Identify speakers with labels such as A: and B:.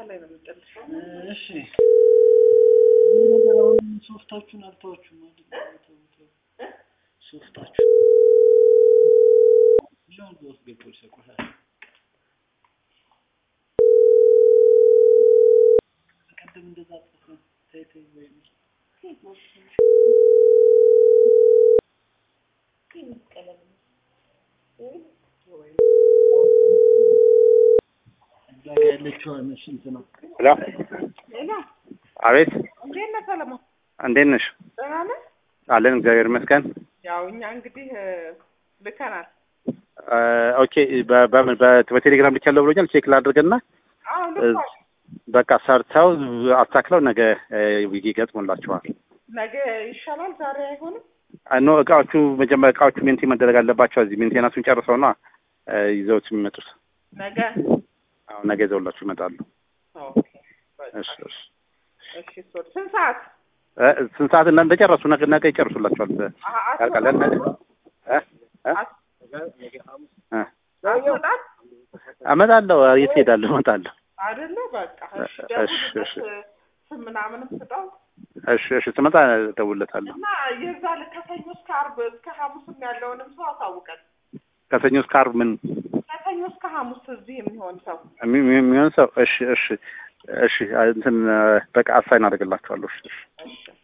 A: ላይ ነው የምንጨርሽ።
B: እሺ ይህ ነገር አሁን ሶፍታችሁን አልተዋችሁም ማለት ነው? ተው ተው። ሶፍታችሁ ሊሆን በውስጥ ገብቶ ይሰቁታል። ቅድም እንደዛ ጽፈ ተይ ተይ ወይ እዛ ጋ ያለችው ስንት ነው?
C: ሄሎ
A: ሌላ
C: አቤት
A: እንዴት ነህ ሰለሞን?
C: እንዴት ነሽ?
A: ደህና ነህ?
C: አለን እግዚአብሔር ይመስገን።
A: ያው እኛ እንግዲህ እ፣ ልከናል።
C: እ፣ ኦኬ በ- በምን በ- በቴሌግራም ልኬያለሁ ብሎኛል። ቼክ ላድርግና
A: አዎ
C: እ፣
A: ልኳል።
C: በቃ ሰርተው አስተካክለው ነገ እ፣ ዊግ ይገጥሙላቸዋል።
A: ነገ ይሻላል፣ ዛሬ አይሆንም።
C: ኖ እቃዎቹ መጀመሪያ እቃዎቹ ሜንቴ መደረግ አለባቸው። እዚህ ሜንቴናንሱን ጨርሰው ነው ይዘውት የሚመጡት።
A: ነገ
C: አሁን ነገ ይዘውላችሁ ይመጣሉ።
A: ኦኬ። በቃ
C: እሺ እሺ
A: እሺ። ሶ ስንት ሰዓት?
C: እ፣ ስንት ሰዓት እና እንደጨረሱ ነገ ነገ ይጨርሱላችኋል።
A: አሀ፣
C: ያልቃለን ነገ እ? እ?
A: አት-
C: እ?
A: አትወጣም
C: እመጣለሁ። የት ሄዳለሁ? እመጣለሁ።
A: አይደለ? በቃ እሺ።
C: እሺ፣
A: ደውልለት
C: እሺ።
A: ስም ምናምንም ስጠው
C: እሺ እሺ ስመጣ እደውልለታለሁ።
A: እና የዛ ልክ ከሰኞ እስከ ዓርብ እስከ ሐሙስም ያለውንም ሰው አሳውቀን።
C: ከሰኞ እስከ ዓርብ ምን
A: ከሰኞ እስከ ሐሙስ እዚህ የሚሆን ሰው
C: የሚ- የሚ- የሚሆን ሰው እሺ እሺ እሺ እንትን በቃ አሳይን አደርግላችኋለሁ። እሺ እሺ
A: እሺ